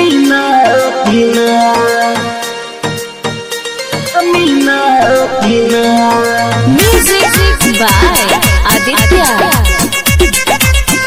Amina, Amina, Amina, Amina. Music by Aditya.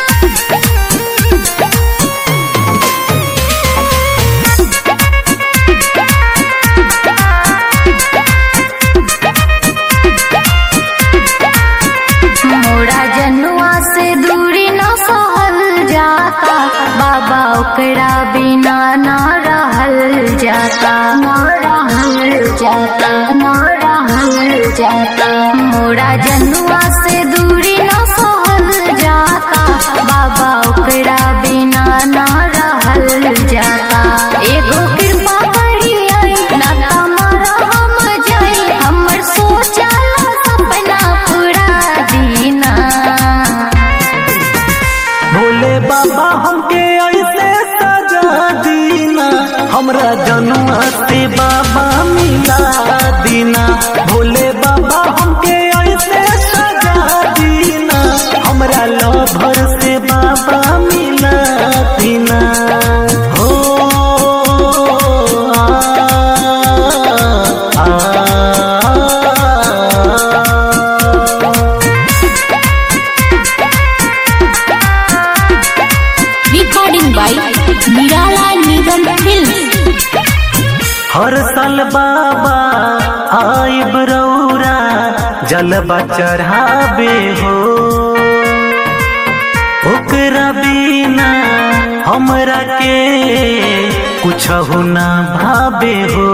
मोरा जनुआ से दूरी न सहल जाता बाबा ओकरा बिना न रहल जाता न रहल जाता न रहल जाता मोरा जनुआ से दूरी न सहल जाता बाबा ओकरा बिना न रहल जाता एगो कृपा करी आई ना तमरा हम जाई हमर सोचल सपना पूरा दीना भोले बाबा हमके ऐसे सजा दीना हमरा जनुआ से बाबा मिला दीना भोले बाबा हमके ऐसे सजा दीना हमरा लभर से बाबा मिला दीना हो आ, आ, आ, recording by Nirala Nigam Films. हर साल बाबा आइब रौरा जलबा चढ़ाबे हो ओकरा बिना हमरा के कुछ ना भाबे हो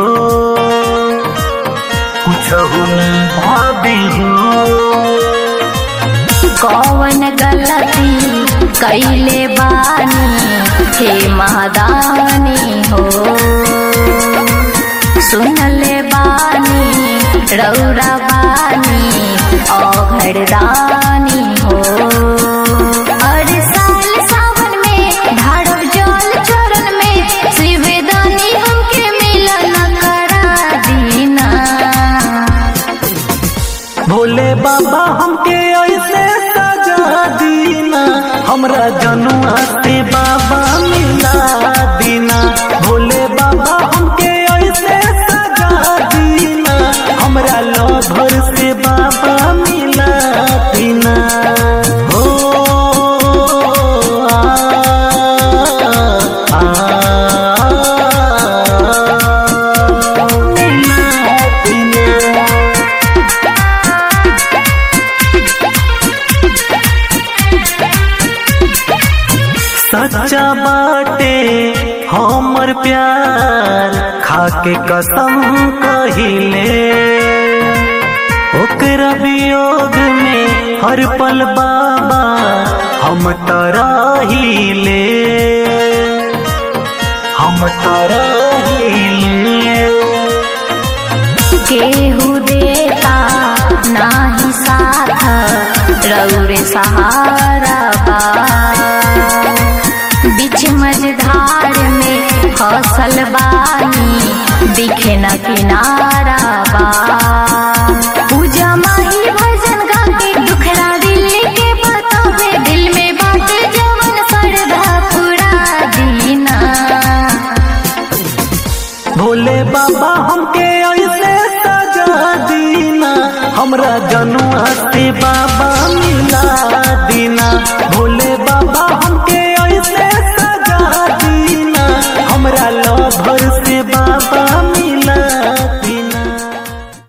कुछ ना भाबे हो कौन गलती कैले बानी हे महादानी हो सुनले बानी रौरा बानी औघरदानी हो हर साल सावन में ढाड़ब जल चरण में शिवदानी हमके मिलन करा दीना भोले बाबा हमके ऐसे सजा दीना हमरा जनुआ से बाबा मिला दीना भोले बाबा हमके ऐसे सजा दीना हमरा लभर से बाबा मिला दीना हो आ, आ, आ, मिला दीना सच्चा बाटे हमर प्यार खाके कसम कहिले ओकरा वियोग में हर पल बाबा हम तराहिले हम तराहिले केहू देता नाही साथ रौरे सहारा बा बीच मझधार में फसल बानी दिखे न किनारा बा पूजा माही भजन गा के दुखड़ा दिल के बतावे दिल में बात जवन सरधा पूरा दीना भोले बाबा हमके ऐसे सजा दीना हमरा जनुआ से बाबा मिला